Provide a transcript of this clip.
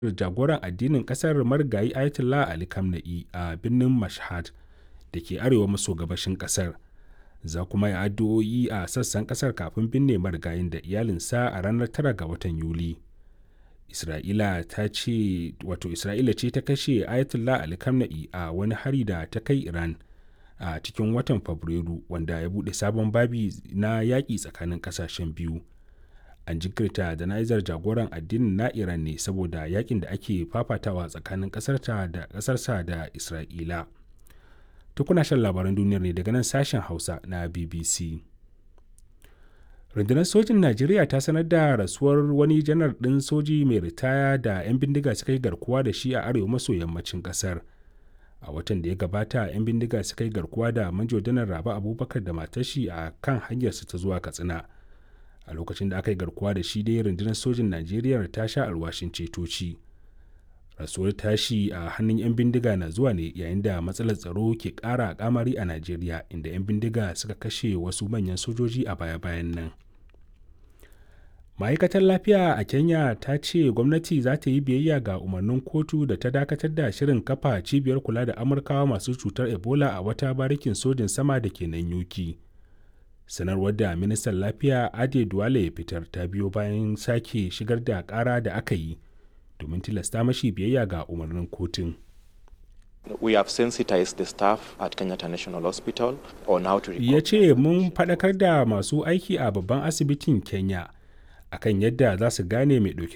jagoran addinin kasar marigayi ayatollah ali khamenei a birnin mashhad da ke arewa maso gabashin kasar za kuma yi addu'o'i a sassan kasar kafin binne marigayin da iyalinsa a ranar 9 ga watan yuli isra'ila ta ce wato isra'ila ce ta kashe ayatollah ali khamenei a wani hari da ta kai iran a cikin watan fabrairu wanda ya bude sabon babi na yaƙi tsakanin ƙasashen biyu an jinkirta jana'izar jagoran addinin na iran ne saboda yakin da ake fafatawa tsakanin ƙasarta da ƙasarsa da isra'ila tukuna shan labaran duniyar ne daga nan sashen hausa na bbc rundunar sojin najeriya ta sanar da rasuwar wani janar ɗin soji mai ritaya da 'yan bindiga suka yi garkuwa da shi a arewa maso yammacin ƙasar a watan da ya gabata 'yan bindiga suka yi garkuwa da manjo janar raba abubakar da matashi a kan hanyarsa ta zuwa katsina a lokacin da aka yi garkuwa da shi dai rundunar sojin najeriya ta sha alwashin cetoci rasuwar tashi a hannun 'yan bindiga na zuwa ne yayin da matsalar tsaro ke ƙara kamari a najeriya inda 'yan bindiga suka kashe wasu manyan sojoji a baya-bayan nan ma'aikatar lafiya a kenya ta ce gwamnati za ta yi biyayya ga umarnin kotu da ta dakatar da shirin kafa cibiyar kula da amurkawa masu cutar ebola a wata barikin sojin sama da ke nan yuki sanarwar da ministan lafiya ade duwale ya fitar ta biyo bayan sake shigar da kara da aka yi domin tilasta mashi biyayya ga umarnin kotun We have sensitized the staff at Kenyatta National Hospital on how to ya ce mun faɗakar da masu aiki a babban asibitin kenya akan yadda za su gane mai ɗauke